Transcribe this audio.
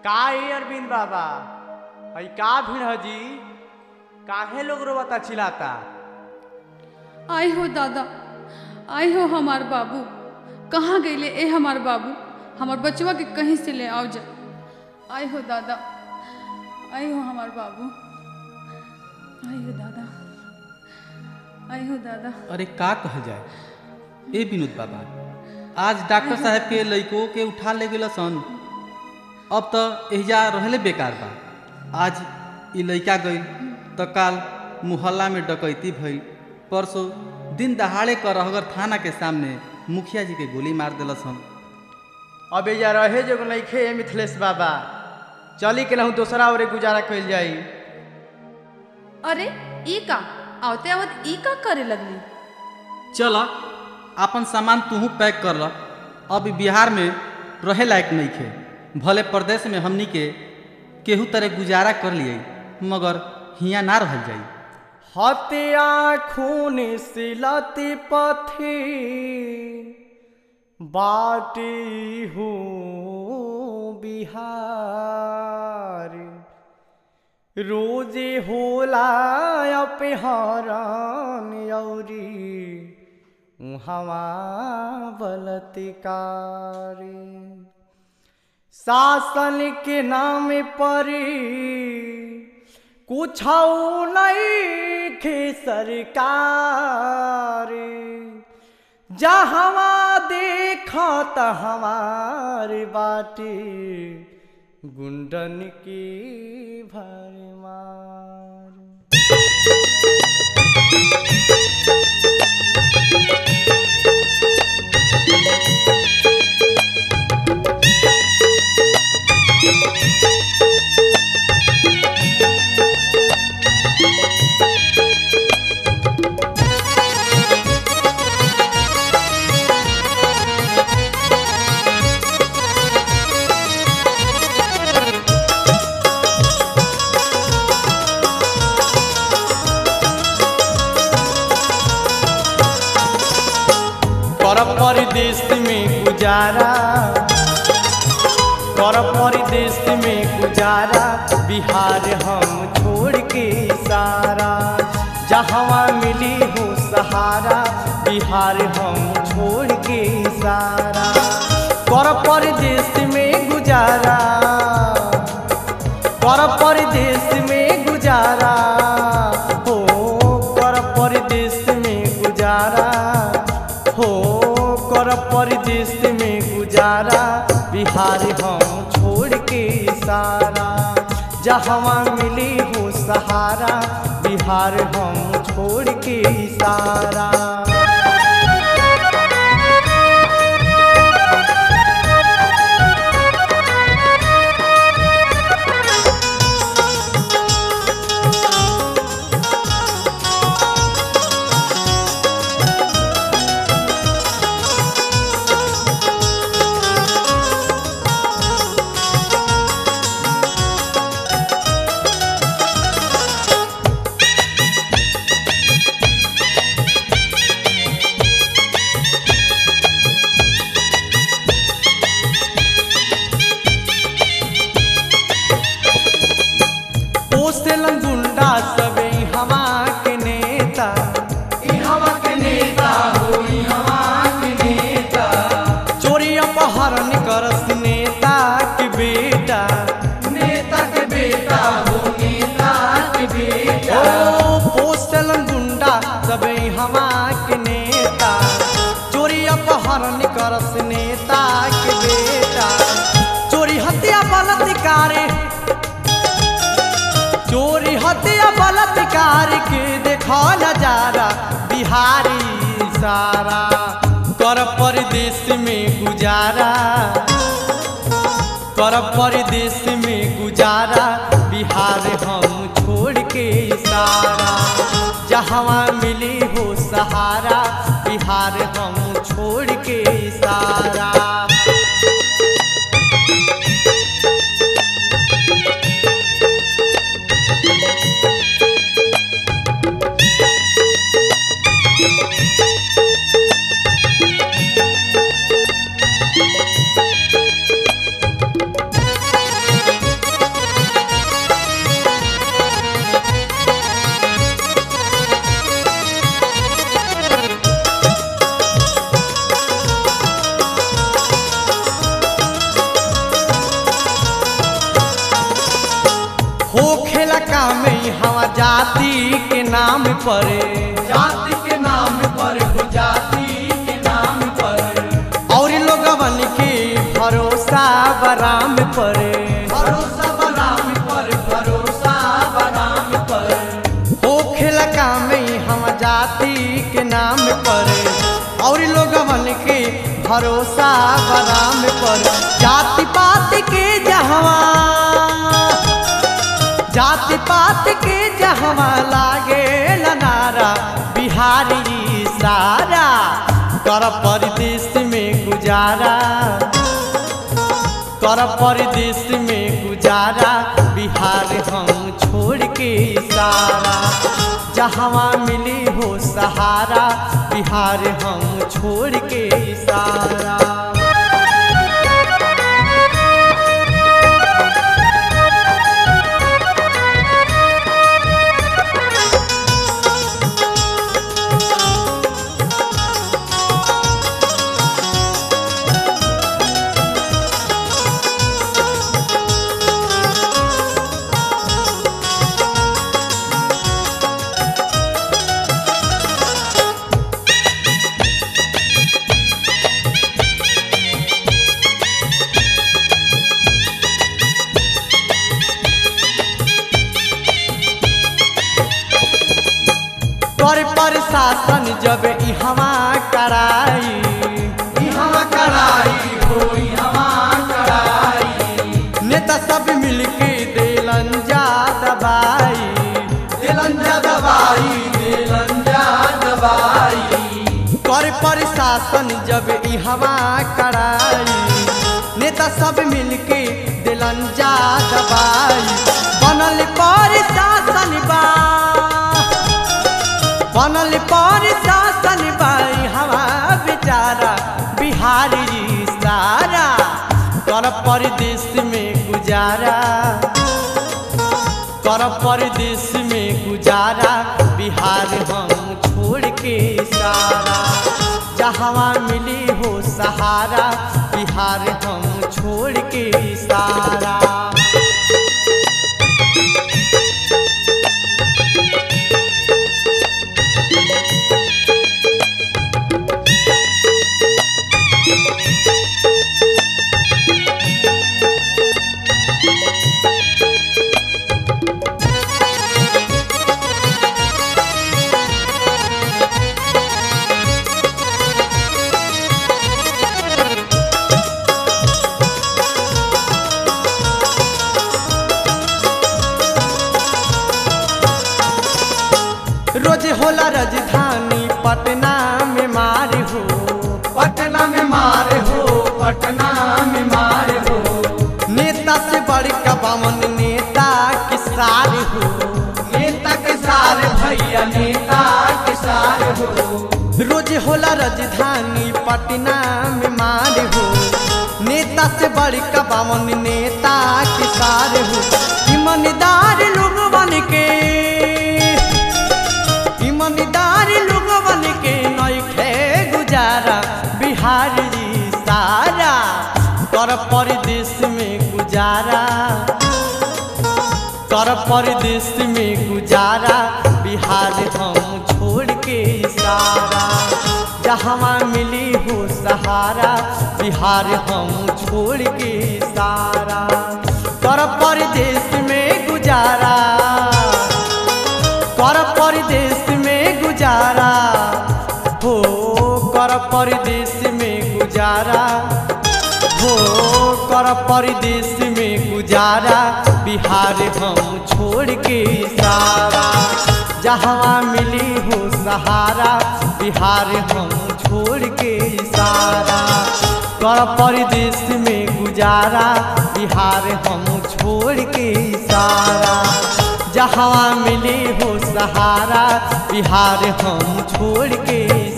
का ए अरविंद बाबा हई का भीड़ है जी काहे लोग रोवता चिल्लाता आय हो दादा आय हो हमार बाबू कहाँ गईले ए हमार बाबू हमार बचवा के कहीं से ले आओ जा आय हो दादा आय हो हमार बाबू आय हो दादा आय हो दादा अरे का कह जाए ए विनोद बाबा आज डॉक्टर साहब के लइको के उठा ले गेल सन अब तो एहिजा रहले बेकार बा आज ई लइका गई तो काल मुहल्ला में डकैती भई परसों दिन दहाड़े कर अगर थाना के सामने मुखिया जी के गोली मार दिल सन अब एजा रहे जो नइखे ए मिथिलेश बाबा चली के नहु दोसरा ओरे गुजारा कइल जाई अरे ई का आवते आवत ई का करे लगली चल अपन सामान तूहू पैक कर ल अब ई बिहार में रहे लायक नहीं खे भले प्रदेश में हमनी के केहू तरह गुजारा कर लिए मगर हियाँ ना रहल जाई हत्या खून सिलती पथी बाटी हूँ बिहार रोजे होला अपहरण औरी हवा बलतिकारी शासन के नाम पर कुछ नहीं खे सरकार जहवा देखा त हमार बाटे गुंडन की भरमार कर परदेश में गुजारा कर परदेश में गुजारा बिहार हम छोड़ के सारा जहाँ मिली हो सहारा बिहार हम छोड़ के सारा कर परदेश में गुजारा कर परदेश में गुजारा हो कर परदेश में गुजारा हो कर परदेश में गुजारा बिहार हम छोड़ के सारा जहाँ मिली हो सहारा बिहार हम छोड़ के सारा पोसेलन गुंडा सबे हवा के नेता ई हवा के नेता हो ई हवा के नेता चोरी अपहरण करस नेता के बेटा नेता के बेटा हो नेता के बेटा ओ पोसेलन गुंडा सबे हवा के नेता चोरी अपहरण करस नेता के बेटा चोरी हत्या बलात्कार चोरी हत्या बलात्कार के देखा नजारा बिहारी सारा कर परदेश में गुजारा कर परदेश में गुजारा बिहार हम छोड़ के सारा जहाँ मिली हो सहारा बिहार हम छोड़ के सारा हो खेला काम हवा जाति के नाम पर जाति के नाम पर हो जाति के नाम पर और लोगवन के भरोसा बराम पर भरोसा बराम पर भरोसा बराम पर हो खेला काम हम जाति के नाम पर और लोगवन के भरोसा बराम पर जाति पात के जहवा जाति पात के जहवा लागे नारा बिहारी सारा कर परदेश में गुजारा कर परदेश में गुजारा बिहार हम छोड़ के सारा जहाँ मिली हो सहारा बिहार हम छोड़ के सारा कर प्रशासन जब इहवा कराई इहवा कराई हो इहवा कराई नेता सब मिलके देलन जा दबाई दिलन जा दवाई दिलन जा दवाई कर प्रशासन जब इहवा कराई नेता सब मिलके दिलन जा दबाई बनल प्रशासन बा बनल प्रशासन बा हवा बेचारा बिहारी सारा कर परदेश में गुजारा कर परदेश में गुजारा बिहार हम छोड़ के सारा जहाँ मिली हो सहारा बिहार हम छोड़ के सारा रोज होला राजधानी पटना में मार हो पटना में मार हो पटना में मार हो नेता से बड़का बामन नेता के सार हो नेता के सार भैया नेता के सार हो रोज होला राजधानी पटना में मार हो नेता से बड़का बामन नेता के सार हो ईमानदार लोग बन के ईमानदार लोग बन के नइखे गुजारा बिहारी सारा कर परदेश में गुजारा कर परदेश में गुजारा बिहार हम छोड़ के सारा जहाँ मिली हो सहारा बिहार हम छोड़ के सारा कर परदेश में गुजारा कर परदेश में गुजारा हो कर परदेश में गुजारा हो कर परदेश में गुजारा बिहार हम छोड़ के सारा जहाँ मिली हो सहारा बिहार हम छोड़ के सारा कर परदेश में गुजारा बिहार हम छोड़ के सारा जहाँ मिली हो सहारा बिहार हम छोड़ के